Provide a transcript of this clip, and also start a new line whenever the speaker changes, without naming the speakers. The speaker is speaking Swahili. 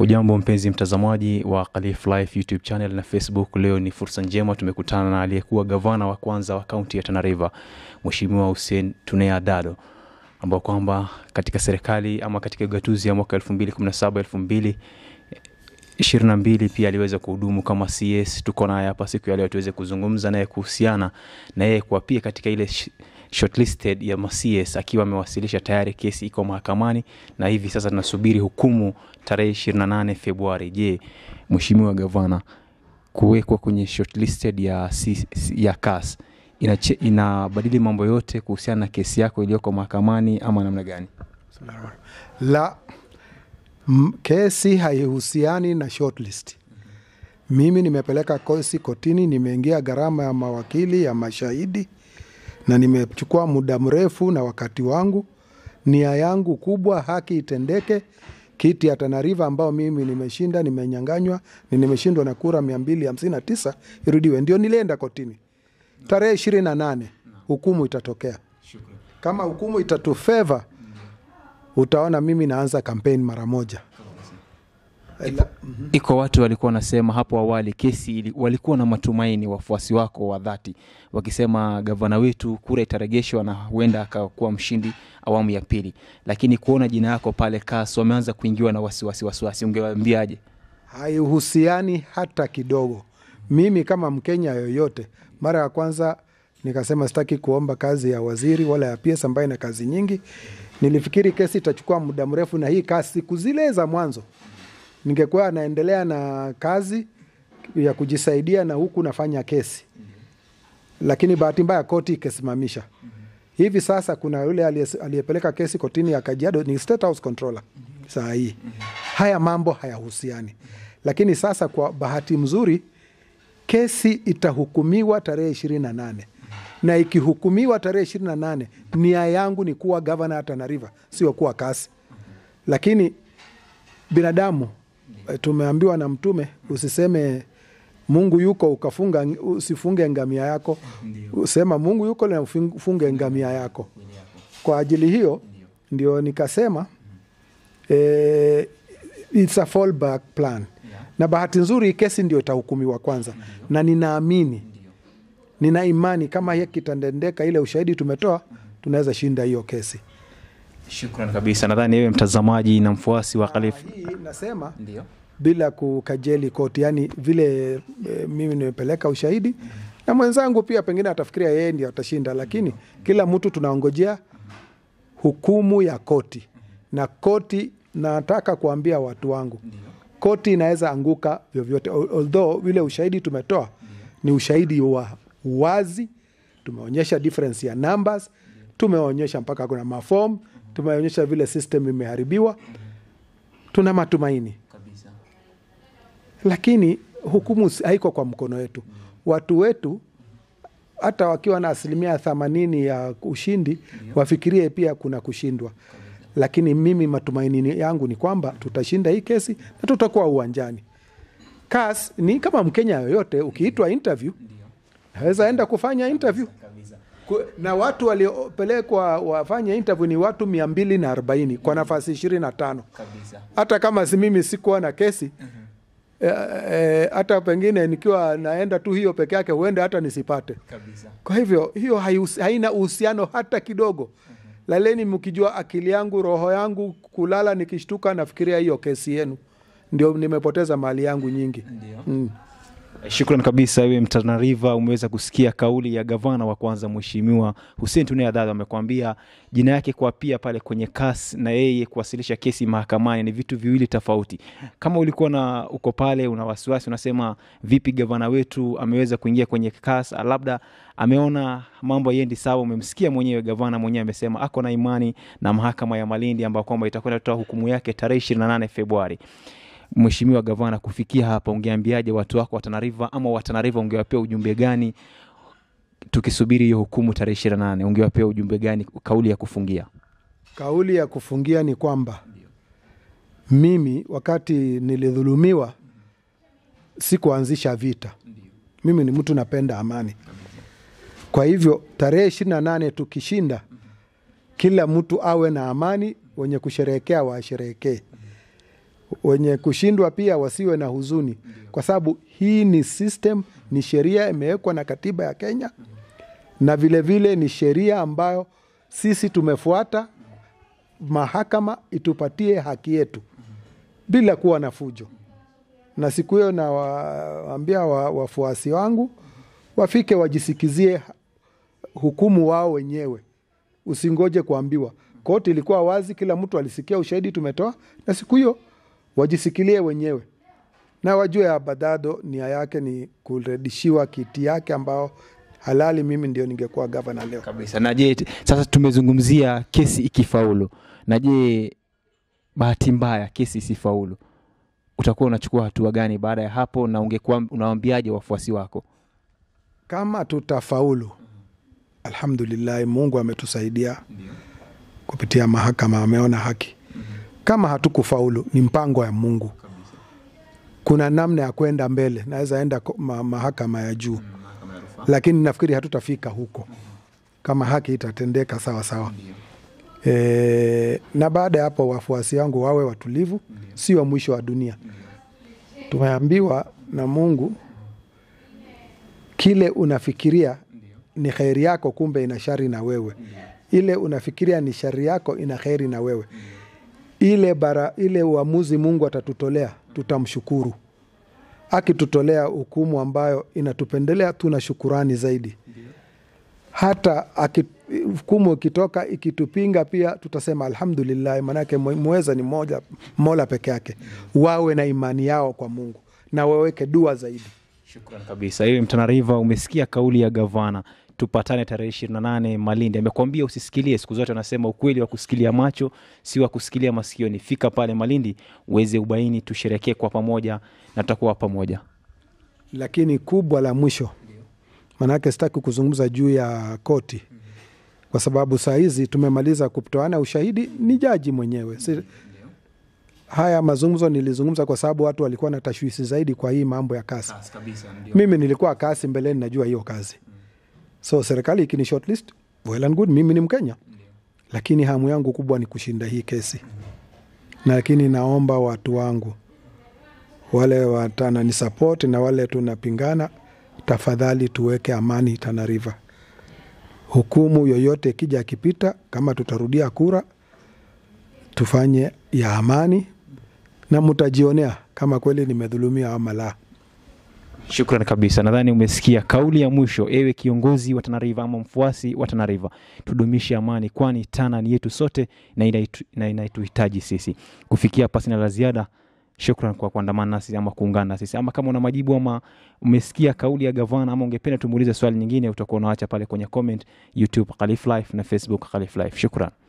Hujambo mpenzi mtazamaji wa Khalif Life YouTube channel na Facebook. Leo ni fursa njema, tumekutana na aliyekuwa gavana wa kwanza wa kaunti ya Tana River, Mheshimiwa Hussein Tunea Dado, ambao kwamba katika serikali ama katika ugatuzi ya mwaka 2017 2022 pia aliweza kuhudumu kama CS. Tuko naye hapa siku ya leo tuweze kuzungumza naye kuhusiana na yeye kuwa pia katika ile sh- shortlisted ya ma-CS akiwa amewasilisha tayari, kesi iko mahakamani na hivi sasa tunasubiri hukumu tarehe 28 Februari. Je, Mheshimiwa Gavana, kuwekwa kwenye shortlisted ya, C- ya CAS inache, inabadili mambo yote kuhusiana na kesi yako iliyoko mahakamani ama namna gani?
la m- kesi haihusiani na shortlist. Mimi nimepeleka kesi kotini, nimeingia gharama ya mawakili ya mashahidi na nimechukua muda mrefu na wakati wangu. Nia yangu kubwa haki itendeke. Kiti ya Tana River ambao mimi nimeshinda, nimenyanganywa, ni nimeshindwa na kura 259 irudiwe, ndio nilienda kotini tarehe ishirini na nane hukumu itatokea. Kama hukumu itatufeva utaona mimi naanza kampeni mara moja. Ela-
Iko watu walikuwa wanasema hapo awali kesi ili, walikuwa na matumaini, wafuasi wako wa dhati wakisema gavana wetu kura itaregeshwa na huenda akakuwa mshindi awamu ya pili, lakini kuona jina yako pale CAS wameanza kuingiwa na wasiwasi wasiwasi, ungewaambiaje?
haihusiani hata kidogo. Mimi kama Mkenya yoyote, mara ya kwanza nikasema sitaki kuomba kazi ya waziri wala ya PS ambaye na kazi nyingi. Nilifikiri kesi itachukua muda mrefu, na hii kazi siku zile za mwanzo ningekuwa naendelea na kazi ya kujisaidia na huku nafanya kesi, lakini bahati mbaya koti ikasimamisha. Hivi sasa kuna yule aliye- aliyepeleka kesi kotini ya Kajiado ni State House Controller saa hii. Haya mambo hayahusiani, lakini sasa kwa bahati mzuri kesi itahukumiwa tarehe ishirini na nane na ikihukumiwa tarehe ishirini na nane nia yangu ni kuwa gavana ya Tana River, sio kuwa kasi. Lakini binadamu eh, tumeambiwa na Mtume usiseme Mungu yuko ukafunga, usifunge ngamia yako, usema Mungu yuko na ufunge ngamia yako. Kwa ajili hiyo ndio nikasema eh, it's a fallback plan na bahati nzuri hii kesi ndio itahukumiwa kwanza, na ninaamini nina imani kama hii kitendendeka, ile ushahidi tumetoa, tunaweza shinda hiyo kesi.
Shukran kabisa. Nadhani wewe mtazamaji na mfuasi wa Khalif
Hii nasema
ndio
bila kukajeli koti, yani vile e, mimi nimepeleka ushahidi na mwenzangu pia pengine atafikiria yeye ndio atashinda, lakini kila mtu tunaongojea hukumu ya koti, na koti, nataka kuambia watu wangu, koti inaweza anguka vyovyote, Al- although vile ushahidi tumetoa ni ushahidi wa wazi, tumeonyesha difference ya numbers, tumeonyesha mpaka kuna mafom, tumeonyesha vile system imeharibiwa, tuna matumaini
kabisa.
lakini hukumu si- haiko kwa mkono wetu. Watu wetu hata wakiwa na asilimia themanini ya ushindi wafikirie pia kuna kushindwa, lakini mimi matumaini yangu ni kwamba tutashinda hii kesi na tutakuwa uwanjani. CAS ni kama Mkenya yoyote, ukiitwa interview naweza enda kufanya interview Ku- na watu waliopelekwa wafanye interview ni watu mia mbili na arobaini kwa nafasi ishirini na tano
Kabisa.
hata kama si mimi sikuwa na kesi eh, eh, hata pengine nikiwa naenda tu hiyo peke yake huenda hata nisipate.
Kabisa.
Kwa hivyo hiyo haihusi- haina uhusiano hata kidogo. Laleni mkijua akili yangu, roho yangu kulala, nikishtuka nafikiria hiyo kesi yenu, ndio nimepoteza mali yangu nyingi.
Ndio.
Mm.
Shukran kabisa wewe Mtana River, umeweza kusikia kauli ya gavana wa kwanza Mheshimiwa Hussein Tunea Dado. Amekwambia jina yake kuapia pale kwenye CAS na yeye kuwasilisha kesi mahakamani ni vitu viwili tofauti. Kama ulikuwa na uko pale una wasiwasi, unasema vipi gavana wetu ameweza kuingia kwenye CAS, labda ameona mambo yendi sawa. Umemsikia mwenyewe gavana mwenyewe amesema ako na imani na mahakama ya Malindi ambayo kwamba itakwenda kutoa hukumu yake tarehe 28 Februari. Mheshimiwa Gavana, kufikia hapa ungeambiaje watu wako wa Tana River ama wa Tana River ungewapea ujumbe gani tukisubiri hiyo hukumu tarehe ishirini na nane ungewapea ujumbe gani, kauli ya kufungia?
Kauli ya kufungia ni kwamba mimi wakati nilidhulumiwa sikuanzisha vita. Mimi ni mtu napenda amani. Kwa hivyo tarehe ishirini na nane tukishinda, kila mtu awe na amani, wenye kusherehekea washerehekee. wenye kushindwa pia wasiwe na huzuni, kwa sababu hii ni system, ni sheria imewekwa na katiba ya Kenya, na vilevile vile ni sheria ambayo sisi tumefuata. Mahakama itupatie haki yetu bila kuwa na fujo, na siku hiyo nawaambia wa, wafuasi wangu wafike wajisikizie hukumu wao wenyewe, usingoje kuambiwa. Koti ilikuwa wazi, kila mtu alisikia ushahidi tumetoa, na siku hiyo wajisikilie wenyewe na wajue Abadado nia yake ni kurudishiwa kiti yake ambao halali. Mimi ndio ningekuwa gavana leo.
kabisa na je t- sasa tumezungumzia kesi ikifaulu na je bahati mbaya kesi isifaulu utakuwa unachukua hatua gani baada ya hapo na ungekuwa unawaambiaje wafuasi wako
Kama tutafaulu, alhamdulillahi, Mungu ametusaidia kupitia mahakama, ameona haki. Kama hatukufaulu, ni mpango ya Mungu. Kuna namna ya kwenda mbele, naweza enda ko- ma, mahakama ya juu, lakini nafikiri hatutafika huko kama haki itatendeka sawa sawa. E, na baada ya hapo wafuasi wangu wawe watulivu, sio mwisho wa dunia. Tumeambiwa na Mungu kile unafikiria ni kheri yako, kumbe ina shari na wewe. Ile unafikiria ni shari yako, ina kheri na wewe. Ile bara, ile uamuzi Mungu atatutolea, tutamshukuru. Akitutolea hukumu ambayo inatupendelea, tuna shukurani zaidi. Hata aki- hukumu ikitoka ikitupinga, pia tutasema alhamdulillah, maanake mwe- mweza ni moja, mola peke yake. Wawe na imani yao kwa Mungu na waweke dua zaidi.
Shukran kabisa. Hiyo Mtana River, umesikia kauli ya gavana, tupatane tarehe ishirini na nane Malindi. Amekwambia usisikilie, siku zote anasema ukweli wa kusikilia macho si wa kusikilia masikioni. Fika pale Malindi uweze ubaini, tusherekee kwa pamoja na tutakuwa pamoja.
lakini kubwa la mwisho, maanake sitaki kuzungumza juu ya koti kwa sababu saa hizi tumemaliza kutoana ushahidi, ni jaji mwenyewe si, haya mazungumzo nilizungumza kwa sababu watu walikuwa na tashwisi zaidi kwa hii mambo ya kasi. Mimi nilikuwa kasi mbeleni, najua hiyo kazi, so serikali ikini shortlist, well and good, mimi ni Mkenya, lakini hamu yangu kubwa ni kushinda hii kesi, lakini naomba watu wangu wale watanani support na wale tunapingana, tafadhali tuweke amani Tana River. Hukumu yoyote ikija akipita, kama tutarudia kura, tufanye ya amani na mtajionea kama kweli nimedhulumia ama la.
Shukran kabisa. Nadhani umesikia kauli ya mwisho, ewe kiongozi wa Tana River ama mfuasi wa Tana River, tudumishe amani, kwani Tana ni yetu sote na inaitu- na inaituhitaji sisi. Kufikia pasi na la ziada, shukran kwa kuandamana nasi ama kuungana na sisi. Ama kama una majibu ama umesikia kauli ya gavana ama ungependa tumuulize swali nyingine, utakuwa unaacha pale kwenye comment YouTube Khalif Life na Facebook Khalif Life. Shukran.